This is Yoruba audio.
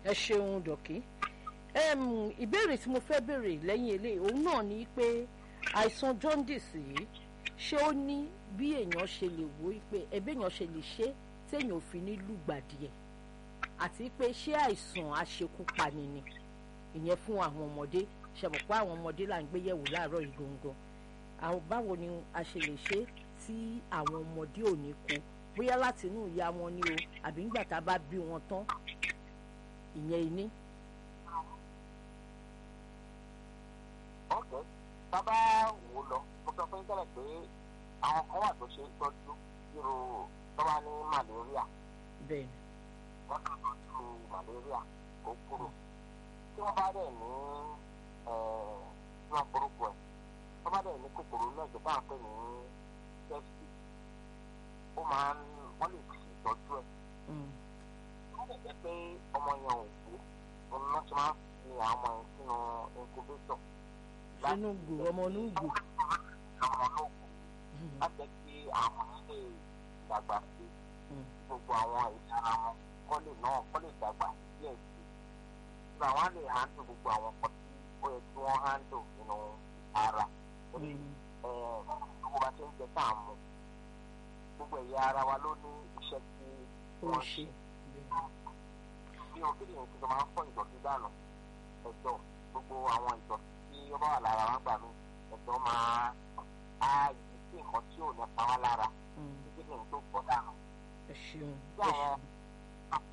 ẹ ṣeun dọ̀kí Em, ìbéèrè tí mo fẹ́ béèrè lẹ́yìn eléyìí òun náà ni pé àìsàn jaundice yìí ṣé ó ní bí èèyàn ṣe lè wò ó pé ẹbí èèyàn ṣe lè ṣe téèyàn ò fi ní lùgbàdì ẹ̀ àti pé ṣé àìsàn aṣekúpani ni ìyẹn fún àwọn ọmọdé ṣàmọ̀ pé àwọn ọmọdé là ń gbé yẹ̀wò láàárọ̀ yìí gangan àwọn báwo ni a ṣe lè ṣe tí àwọn ọmọdé ò ní kú bóyá láti inú ìyá wọn ni o àbí ńgbà tá a bá bí wọn tán ìyẹn iní. ọ̀kẹ́ bàbá wò lọ mo sọ fún yín tẹ́lẹ̀ pé àwọn kan wà tó ṣe é tọ́jú irú tọ́ba ní malaria bẹ́ẹ̀ ni wọ́n kàn tọ́jú malaria kó kúrò tí wọ́n bá dẹ̀ ní tí wọ́n forúkọ ẹ̀ tó bá dẹ̀ ní kòkòrò náà jẹ́ báà pé ní septic ó máa ń wọ́n lè fi ìtọ́jú ẹ̀ Mm. wọ́n lè jẹ́ pé ọmọ yẹn ò kú òun náà ti máa ń fi àwọn ọmọ yẹn sínú incubator sínú gbò ọmọ inú gbò. àwọn ológun láti jẹ́ kí àwọn ilé ìdàgbà sí Mm. gbogbo àwọn ìyára wọn kọ́ lè náà kọ́ lè dàgbà díẹ̀ sí i. Ìgbà wọn lè handle gbogbo àwọn nǹkan tí ó yẹ kí wọ́n handle nínú ara. Torí Mm. ẹ̀, gbogbo bá ṣe ń jẹ tá à ń mu gbogbo ẹ̀yà ara wa ló ní iṣẹ́ tí ó wọ́n ṣe. ṣe. Bí o kí nìyẹn tí o máa ń fọ́ ìdọ̀tí dànù ẹ̀dọ̀ gbogbo àwọn ìdọ̀tí tí ó bá wà lára wa gbà mí ẹ̀dọ̀ máa á yí sí nǹkan tí ò ní pa wá lára Mm. kí nìyẹn tó pọ̀ dànù. ẹ ṣeun Bí ẹ àwọn ṣeun.